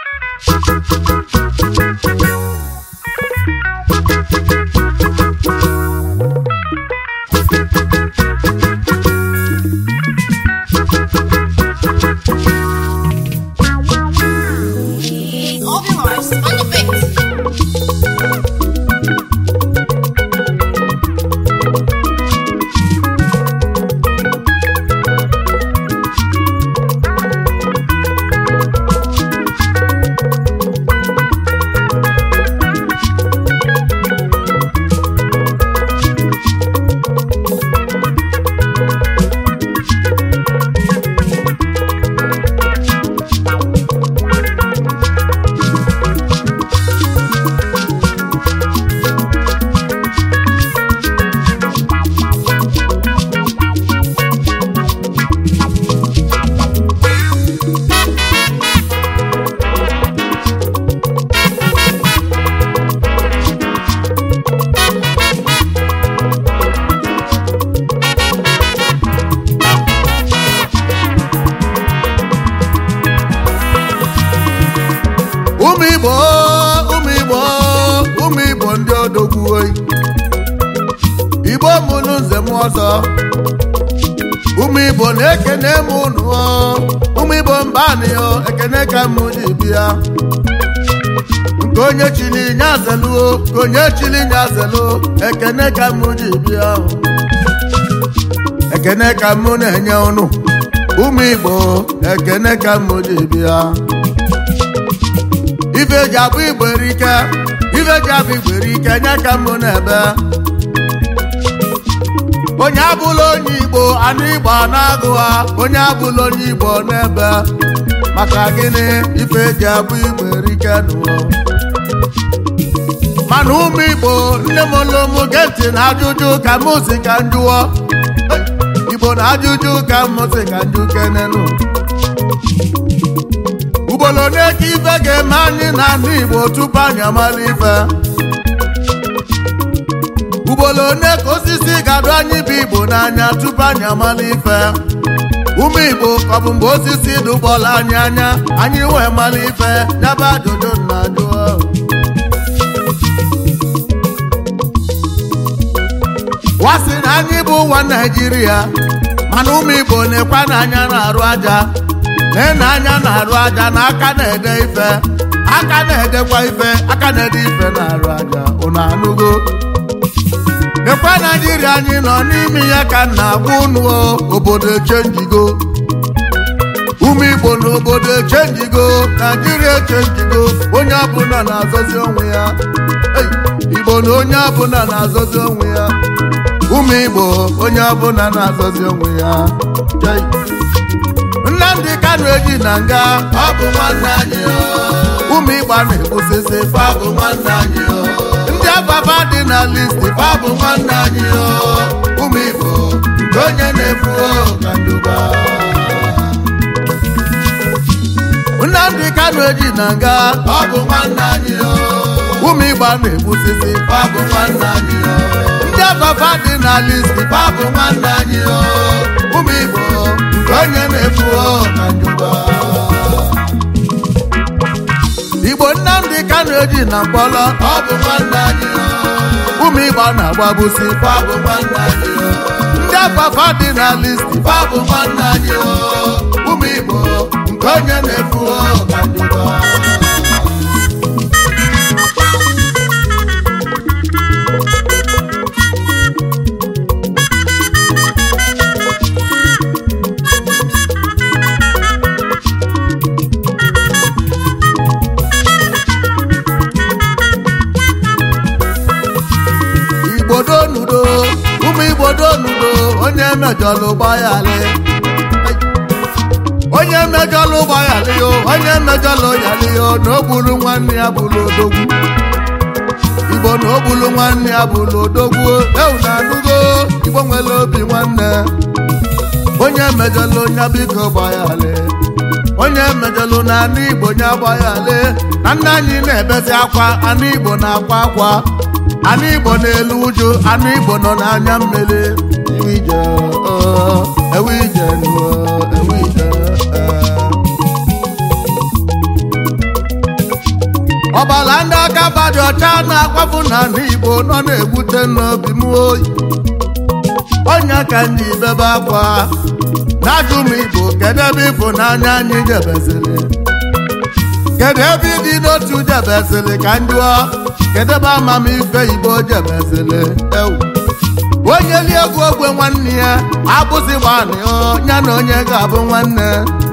Obi Mars on the beat. ụmụ igbo ụmụ igbo ụmụ igbo ndị odogwu oyi igbo mụrụ nze m ọzọ ụmụ igbo na-ekene m ụnụ o. ụmụ igbo mbanị o ekene ka m ji bịa nke onye chili nyazeluo nke onye chili nyazelu ekene ka m ji bịa ekene ka m na-enye ụnụ ụmụ igbo ekene ka m ji bịa ife ji abụ igbo erike ife ji abụ igbo erike nye ka mbụ n'ebe onye abụla onye igbo anụ igbo na-agụ ha onye abụla onye igbo n'ebe maka gịnị ife ji abụ igbo erike nụọ mana ụmụ igbo nne m olomu ge ntị na ajụjụ ka mụ si ka njụọ igbo na ajụjụ ka mụ si ka njụ kenenu ugboro ole ka ife ga-eme anyị na ndị igbo tupu anyị amala ife ugboro ole ka osisi ga-adụ anyị bụ igbo n'anya tupu anyị amala ife ụmụ igbo ka ọ bụ mgbe osisi dụgbọla anyị anya anyị wee mala ife nyaba ajụjụ na ajụọ wasị na anyị bụ ụwa naijiria mana ụmụ igbo na-ekwe n'anya na-arụ aja na anya na-arụ aja na aka na-ede ife aka na-edekwa ife aka na-ede ife na-arụ aja ụnụ anụgo nekwa naijiria anyị nọ n'ime ya ka m na-agwa ụnụ o, obodo echenjigo ụmụ igbo na obodo echenjigo naijiria echenjigo onye ọbụla na-azọzi onwe ya Ei, igbo na onye ọbụla na-azọzi onwe ya ụmụ igbo onye ọbụla na-azọzi onwe ya Jai. nnamdị kanu eji na nga ọ bụ nwanne anyị o. ụmụ ịgba na-egbusisi fa bụ nwanne anyị o. ndị ababa dị na listi fa bụ nwanne anyị o. ụmụ igbo nke onye na-efu o ka nduba nnamdị kanu eji na nga ọ bụ nwanne anyị o. ụmụ ịgba na-egbusisi fa bụ nwanne anyị o. ndị ababa dị na listi fa bụ nwanne anyị o. ụmụ igbo nke onye na-efu o ka nduba igbo nnamdị kanu eji na mkpọrọ ọ bụ nwanne anyị o. ụmụ igbo na-agbabusi fa bụ nwanne anyị o. ndị afafa dị na listi fa bụ nwanne anyị o. ụmụ igbo nke onye na-efu o ka nduba igbo donudo ụmụ igbo donudo onye mejọlụ gbayalị onye mejọlụ gbayalị yo onye mejọlụ yalị yo na o gburu nwanne ya bụrụ odogwu igbo na o gburu nwanne ya bụrụ odogwu ewu na anụgo igbo nwere obi nwanne onye mejọlụ onye biko gbayalị onye mejọlụ na anụ igbo nye gbayalị na nna anyị na-ebezi akwa anụ igbo na-akwa akwa anụ igbo na-elu ụjụ anụ igbo nọ n'anya mmiri ewu ije ọ, ewu ije nụọ, ewu ije ee. ọbala ndị aka badị ọcha na-akwafu n'ala igbo nọ na-egwute n'obi m oyi onye ka ndị bebe akwa na-ajụ m igbo kedu ebe ịfụnanya anyị jebeziri kedu ebe ịdị n'otu jebeziri ka njụọ kedu ebe amamife igbo jebeziri ewu onye li egwu ogwe nwanne ya abụzi gbanị ya na onye ga-abụ nwanne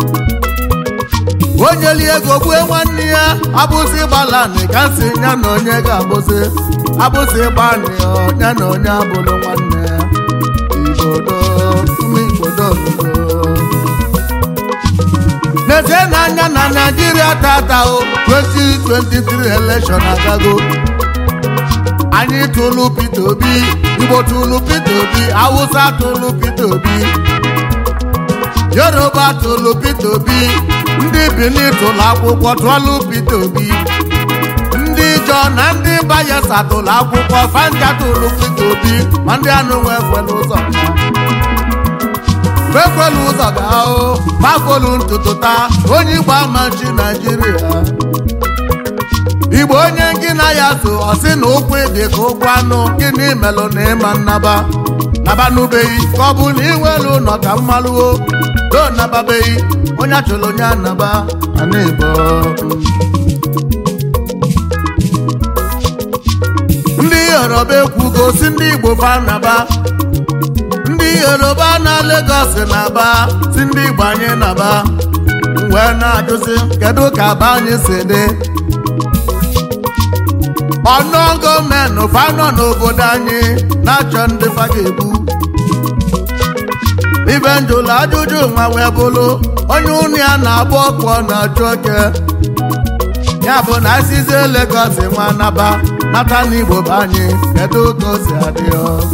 onye li ego gbue nwanne ya abụzi gbalani ka si ya na onye ga-abụzi abụzi gbanị ya na onye abụrụ nwanne igbodo ụmụ igbodo obodo n'ezie n'anya na naijiria tata o 2023 election agago anyị tụlụ Peter Obi Igbo tụlụ Peter Obi Hausa tụlụ Peter Obi Yoruba tụlụ Peter Obi ndị Benin tụlụ akwụkwọ tụọlụ Peter Obi ndị Ijọ na ndị Bayelsa tụlụ akwụkwọ Fanja tụlụ Peter Obi ma ndị anụ nwe ekwela ụzọ ekwela ụzọ gaa o gbagolu ntutu taa onye Igbo amachi Naijiria igbo onye gị na ya so ọ sị na ụkwụ dị ka ụkwụ anụ gịnị melụ na ịma nnaba nabanụbeghị ka ọ bụ na iwelu ụlọ ka mmalụo do nababeghị onye achọrọ onye anaba ana igbo ndị yoruba ekwugo si ndị igbo fa naba ndị yoruba na Lagos na-aba si ndị igbo anyị naba wee na-ajụzi kedu ka aba anyị si dị ọnụ gọọmenti fanọ n'obodo anyị na-achọ ndị fa ga-egbu ibe njụlụ ajụjụ nwa wee bụrụ onye ụnụ ya na-agba ọkụ ọ na-achụ oke ya bụ na asizie Lagos nwa naba nata n'igbo bụ anyị kedu ka o si adị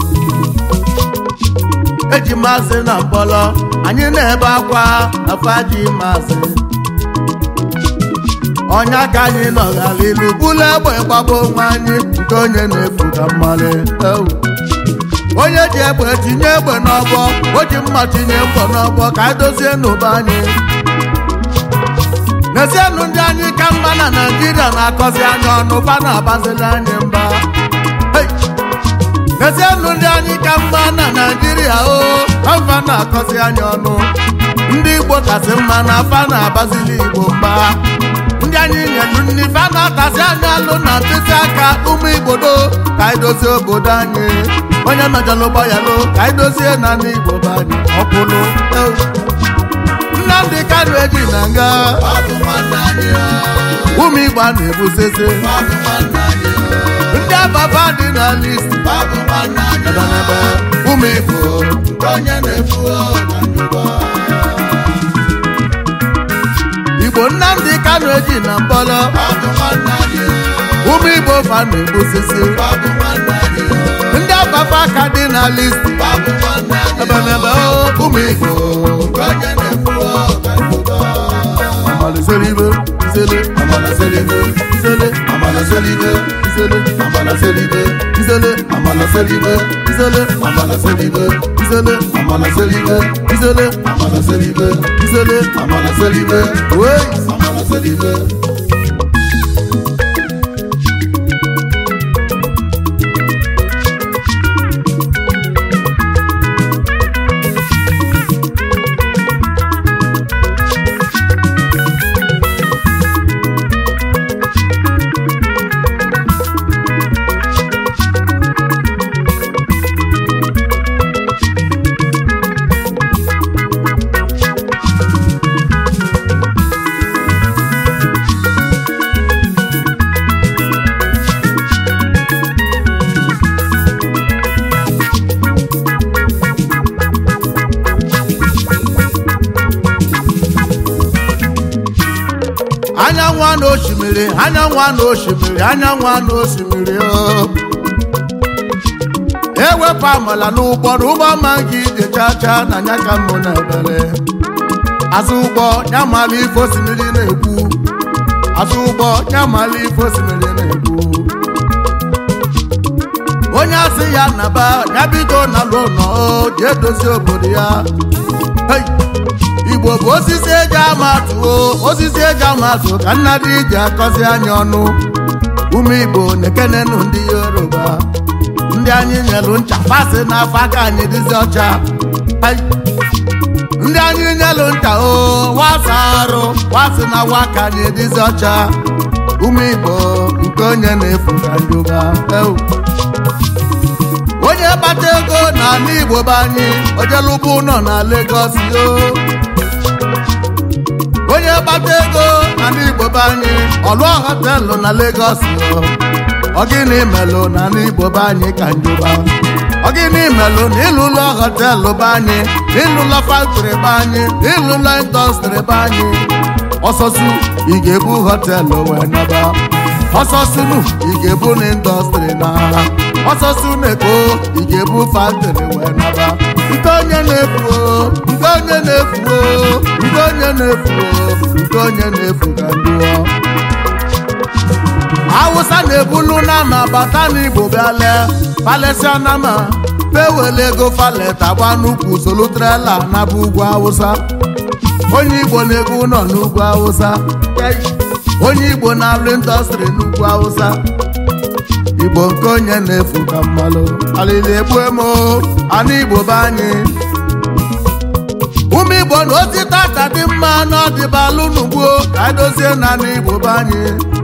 eji masị na mkpọrọ anyị na-ebe akwa afaji masị ọnya ka anyị nọghara ilu bụlụ egbe gbagbo onwe anyị nke onye na-efu ka mmalị onye ji egbe tinye egbe n'ọgbọ o ji mma tinye mbọ n'ọgbọ ka anyị dozie n'ụba anyị n'ezienụ ndị anyị ka mma na naijiria na-akọzi anya ọnụ fa na-agbazili anyị mba n'ezienụ ndị anyị ka mma na naijiria o fa na-akọzi anya ọnụ ndị igbo kasị mma na fa na-agbazili igbo mba ndị anyị nyelu nni fa na-atasi anya alụ na mkpịsị aka ụmụ igbodo ka anyị dozie obodo anyị onye mejọlụ gbayalụ ka anyị dozie na ndị igbo bụ anyị ọkwụlụ nnamdị kanụ eji na nga ụmụ igbo a na-ebusese ndị abafa dị na list ebelebe ụmụ igbo onye na-efu igbo nnamdị kanụ eji na mkpọrọ ụmụ igbo fa na-egbusisi ndị abafa aka dị na list ebelebe ụmụ igbo amalịselibe izele amalịselibe izele amalịselibe izele amalịselibe izele amalịselibe izele amalịselibe izele amalịselibe izele amalịselibe izele amalịselibe wee amalịselibe anyanwụ a na osimiri anyanwụ a na osimiri anyanwụ a na osimiri o ewepụ amala n'ụgbọ na ụgbọ ma gị ije chacha na nya ka mụ na ebere azụ ụgbọ ya mala ife osimiri na-ekwu azụ ụgbọ ya mala ife osimiri na-ekwu onye asị ya naba ya bido na lụnọ ji edozi obodo ya Hey! igbo bụ osisi eji ama atụ o osisi eji ama atụ ka nna dị iji akọzi anya ọnụ ụmụ igbo na-ekenenu ndị yoruba ndị anyị nyelu ncha fasị n'afọ aka anyị dịzi ọcha Ai. ndị anyị nyelu ncha o wasa arụ wasị na waka anyị dịzi ọcha ụmụ igbo nke onye na-efu ka njuba Eu. onye kpata ego n'ala igbo be anyị ojelụbụ ụlọ na Lagos yo onye kpata ego n'ala igbo be anyị ọlụọ họtelụ na Lagos yo ọgịnị melụ n'ala igbo be anyị ka njuba ọgịnị melụ na ịlụlọ họtelụ be anyị na ịlụlọ faktọrị be anyị na ịlụlọ indọstrị be anyị ọsọsụ ị ga-ebu họtelụ wee naba ọsọsụnụ ị ga-ebu na indọstrị na ọsọsụ na-eko ị ga-ebu faktọrị wee naba nke onye na-efu o, nke onye na-efu o, nke onye na-efu o, nke onye na-efu ka ndụọ awụsa na-ebulu nama bata n'igbo bịa lee palestia nama pewele ego falet agba n'ukwu solu trela na bụ ugwu awụsa onye igbo na-ego ụlọ n'ugwu awụsa onye igbo na-alụ indọstrị n'ugwu awụsa igbo nke onye na-efu ka mmalụ alili egbu emo anụ igbo be anyị ụmụ igbo na osita ka dị mma n'ọdịbalụ n'ugbo ka edozie na anụ igbo be anyị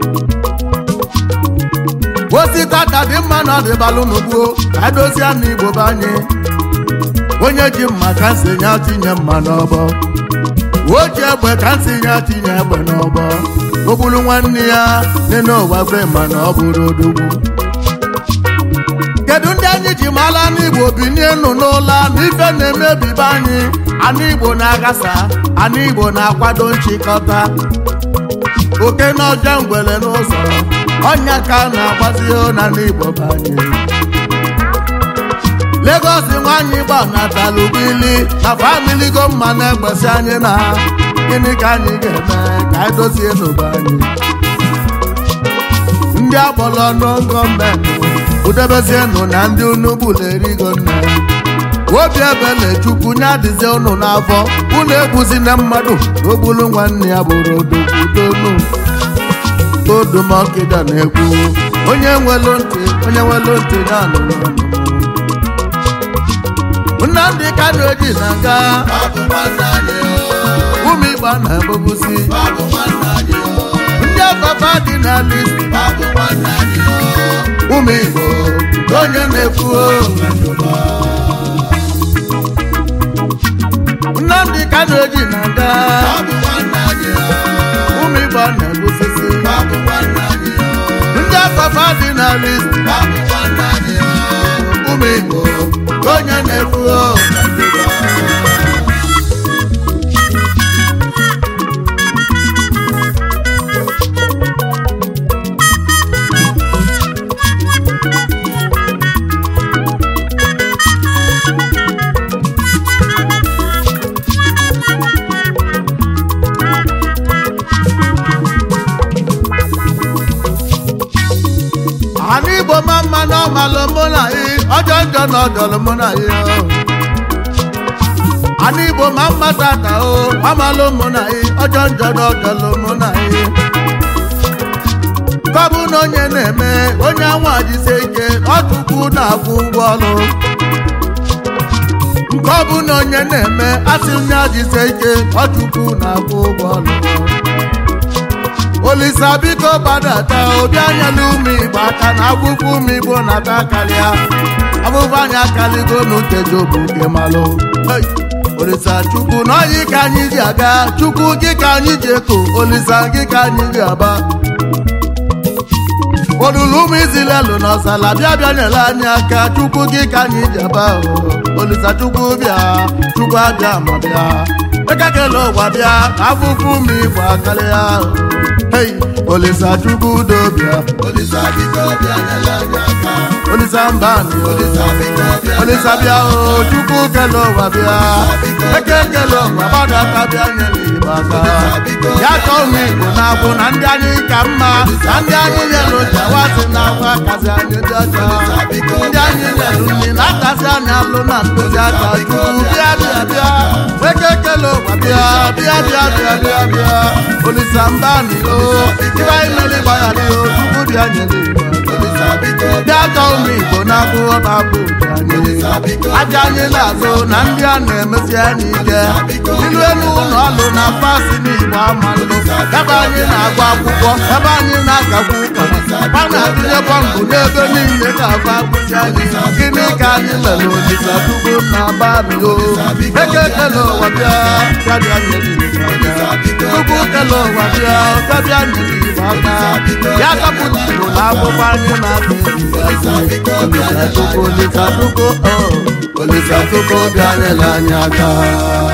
osita ka dị mma n'ọdịbalụ n'ugbo ka edozie anụ igbo be anyị onye ji mma ka nsị ya tinye mma n'ọbọ o ji egbe ka nsị ya tinye egbe n'ọbọ o gburu nwanne ya nene ụwa kwe mana ọ bụrụ odogwu kedu ndị anyị ji mara n'igbo binie nụ n'ụla na ife na-emebibe anyị anụ igbo na-agasa anụ igbo na-akwado nchịkọta oke na ọjọọ ngwere n'ụzọ ọnya ka a na-agbazi na n'igbo be anyị Lagos nwanyị gbanatala ubili na famili go mma na-egbesi anyị na gịnị ka anyị ga-eme ka anyị dozie n'obe anyị ndị agbọrọ ọnụ gọọmenti udebezienụ na ndị unu gbula erigo nne obi ebele chukwu nye adịzie unu n'afọ unu egbuzina mmadụ na ogbulu nwanne ya bụrụ odokwudonu odumọkịda na-ekwu onye nwelu ntị onye nwelu ntị ya nụrụ ọnụ nnamdị kano eji na nga ụmụ igbo na-egbogbusi ndị afọfa dị n'ala isi ụmụ igbo nke onye na-ekwu nnamdị kano eji na nga ụmụ igbo na-egbusisi ndị afọfa dị n'ala isi ụmụ igbo nke onye na-ekwu ana igbo ma mma na ọmalụ mụ na ị ọjọ njọ na ọjọlụ mụ na ị ana igbo ma mma tata o ọmalụ mụ na ị ọjọ njọ na ọjọlụ mụ na ị kọbụ na onye na-eme onye anwa jisie ike ọtụkwu na-akwụ ụgwọ ọrụ nke ọ bụ na onye na-eme asị onye ajisie ike ọtụkwu na-akwụ ụgwọ ọrụ olisa biko gbadata obi anya na ụmụ igbo aka na akwụkwọ ụmụ igbo na-ata karịa abụbụ anya akaligo n'ukeji obu nke malụ Hey! olisa chukwu na ọyị ka anyị ji aga chukwu gị ka anyị ji eko olisa gị ka anyị ji aba olulu ụmụ izilelu na ọsala bịa bịa nyere anyị aka chukwu gị ka anyị ji aba o. olisa chukwu bịa chukwu abịa ma bịa ekekele ụwa bịa ka afụfụ ụmụ igbo akarịa hei olisa chukwu udo bịa Olisa biko bịa nyere anyị aka. olisa mbani Olisa biko bịa olisa bịa o chukwu kele ụwa bịa ekekele ụwa gbadata bịa nyere igbo aka ya ka ụmụ igbo na-abụ na ndị anyị ka mma na ndị anyị nyelu jawasị na akwa kasị anyị dị ọcha ndị anyị nyelu nri na-akasị anyị alụ na ndozi aka chukwu bịa bịa bịa ekekele ụwa bịa bịa bịa bịa bịa bịa olisa mbani o ibe anyị mere gbaghara o chukwu bịa nyere igbo aka Olisa biko bịa chọọ ụmụ igbo na-akwụghọ babụ anyị aja anyị na-azụ na ndị a na-emesi anyị ike ilu elu ụlọ ọlụ na fasị n'igbo amalụ ebe anyị na-agụ akwụkwọ ebe anyị na-agakwu ụka a na-atụnye bọmbụ n'ebe niile ka afọ akpụzi anyị gịnị ka anyị mere olisa tupu na babio eke kele ụwa bịa bịa bịa nyere igbo aka tupu kele ụwa bịa bịa bịa nyere igbo aka ya kapụta igbo na akwụkwọ anyị na-apụ olisa tupu olisa tupu olisa tupu bịa nyere anyị aka